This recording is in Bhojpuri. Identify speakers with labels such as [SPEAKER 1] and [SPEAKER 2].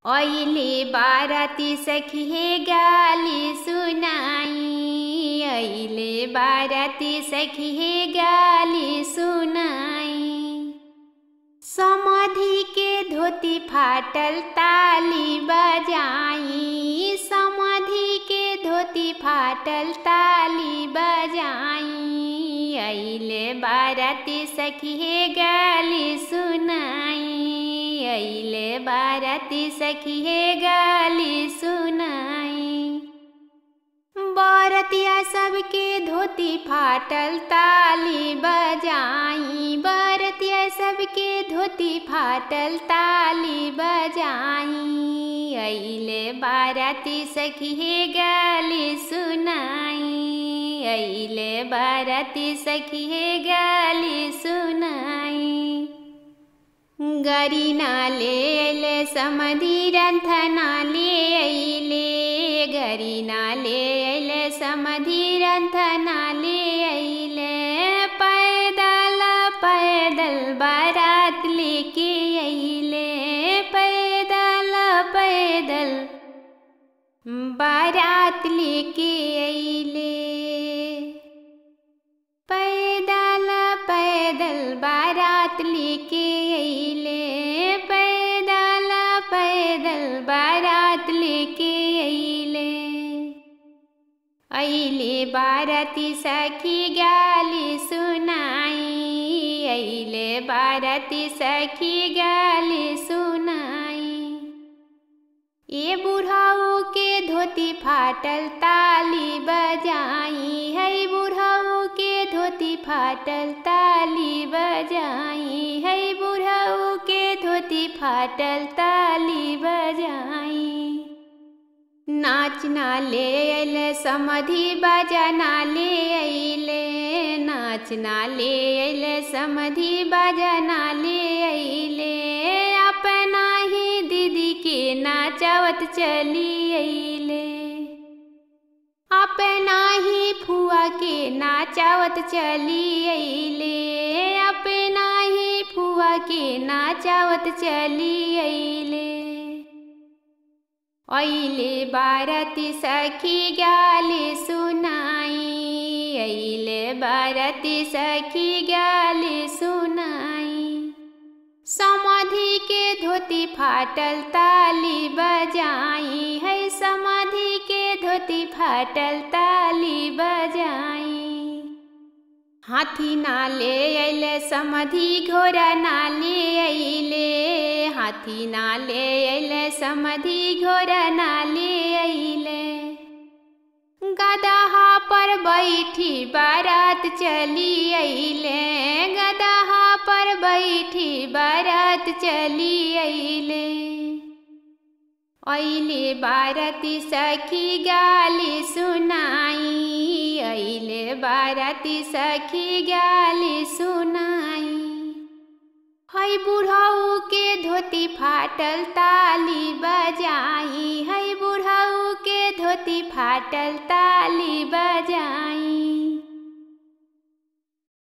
[SPEAKER 1] ऐले बाराती सखी हे गाली सुनाई ऐले बाराती सखी हे गाली सुनाई समाधि के धोती फाटल ताली बजाई समाधि के धोती फाटल ताली बजाई ऐले बाराती सखी हे गाली सुनाई ऐले बाराती सखी हे गाली सुनाई बरतिया सबके धोती फाटल ताली बजाई बरतिया सबके धोती फाटल ताली बजाई ऐले बाराती सखी हे गाली सुनाई ऐले बाराती सखी हे गाली सुनाई गरी नाले ले समधि रंथना ले अइले गरी नाले ले समधि रंथना ले अइले पैदल पैदल बारात लेके अइले पैदल पैदल बारात लेके अइले पैदल पैदल बारात लेके अइले पैदल पैदल बारात लेके अइले अइले बाराती सखी गाली सुनाई अइले बाराती सखी गाली सुनाई ए बुढ़ाऊ के धोती फाटल ताली बजाई है बुढ़ाऊ के धोती फाटल ताली बजाई है बुढ़ाऊ के धोती फाटल ताली बजाई नाच ना ले अइले समधि बजना ले अइले नाच ना ले अइले समधि बजना ले अइले अपना ही दीदी के नाचावत चली अइले अपना ही फुआ के नाचावत चली अइले अपना ही फुआ के नाचावत चली अइले ऐले बाराती सखी गाली सुनाई ऐले बाराती सखी गाली सुनाई समाधि के धोती फाटल ताली बजाई है समाधि के धोती फाटल ताली बजाई हाथी नाले अइले समधि घोड़ा नाले अइले हाथी नाले अइले समधि घोड़ा नाले अइले गदहा पर बैठी बारात चली अइले गदहा पर बैठी बारात चली अइले ऐले बाराती सखी गाली सुनाई ऐले बाराती सखी गाली सुनाई है बुढ़ाऊ के धोती फाटल ताली बजाई है बुढ़ाऊ के धोती फाटल ताली बजाई